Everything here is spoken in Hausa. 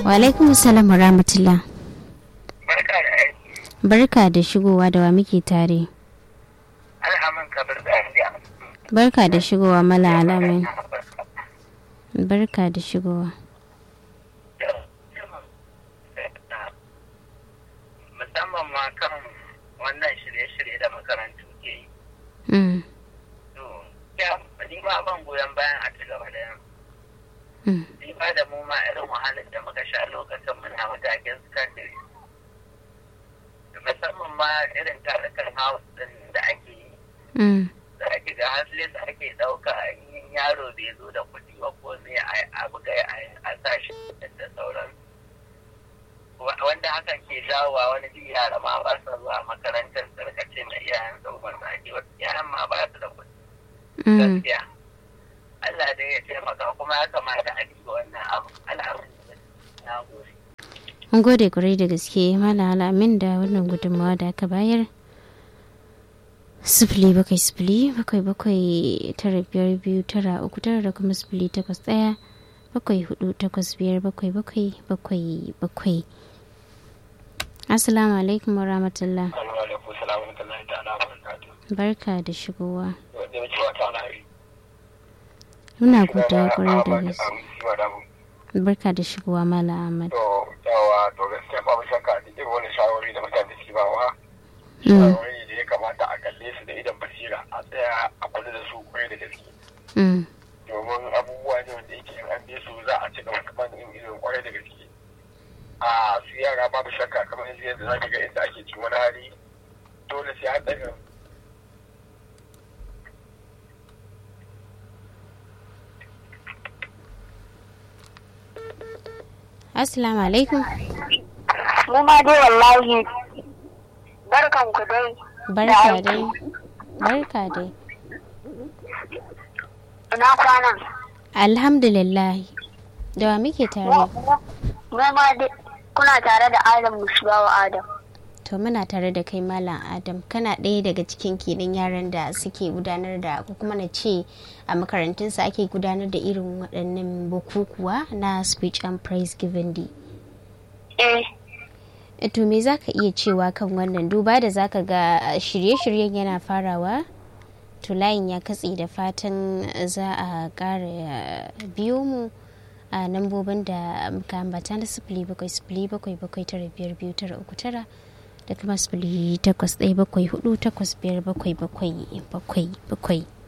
wa alaikum salam wa rahmatullah Barka da aiki. barka da shigowa da wa muke tare Alhamin kabir da aiki. barka da shigowa mala alamin barka da shigowa Musamman ma kan wannan shirye-shirye da makarantu ke yi. Mm, To, ya, ni ma ban goyon bayan a ci gaba da yan. mm, Ni ba da mu ma irin wahalar da muka sha lokacin muna matakin sakandare. Musamman ma irin tarukan house din da ake yi. mm, da ake ga haslis ake ɗauka yin yaro bai zo da kuɗi ba ko ne a buga a sashi da sauran wanda hakan ke jawowa wani bi yara ma ba su zuwa makarantar sarkace na iyayen sauran da ake wasu yaran ma ba su da kuɗi mm. gaskiya Allah dai ya taimaka kuma ya kamata a duba wannan abu al'amarin na gode Mun gode kwarai da gaske mala alamin da wannan gudunmawa da aka bayar sifili bakwai sifili bakwai bakwai tara biyar biyu tara uku tara da kuma sifili takwas ɗaya bakwai hudu takwas biyar bakwai bakwai bakwai bakwai assalamu alaikum wa rahmatullah alaikum salamu alaikum ta'ala barakatuh barka da shigowa wanda ya ce wata na yi muna godiya kwarai da gaske barka da shigowa mala ahmad to yawa to gaskiya babu shakka da irin wani shawarwari da mutane suke bawa Mm, shawarwari da ya kamata a kalle su da idan basira a tsaya a kula da su kwarai da gaske mm, domin abubuwa ne wanda yake in an bi su za a ci gaba kamar in irin kwarai da gaske a su yara babu shakka kamar yanzu yadda za ka ga inda ake cikin wani hali dole sai an ɗaga assalamu alaikum mu ma dai wallahi barkan ku dai barka dai barka dai ina kwana alhamdulillah da wa muke tare mu ma dai kuna tare da adam musbawa adam to muna tare da kai malam adam kana ɗaya daga cikin kenan yaran da suke gudanar da ko kuma na ce a makarantunsa ake gudanar da irin waɗannan bukukuwa na speech and praise giving day eh E, to me za ka iya cewa kan wannan duba da za ka ga shirye-shiryen yana farawa to layin ya katse da fatan za a ƙara biyo mu a lambobin da muka ambata na sifili bakwai sifili bakwai bakwai tara biyar biyu tara uku tara da kuma sifili takwas ɗaya bakwai hudu takwas biyar bakwai bakwai bakwai bakwai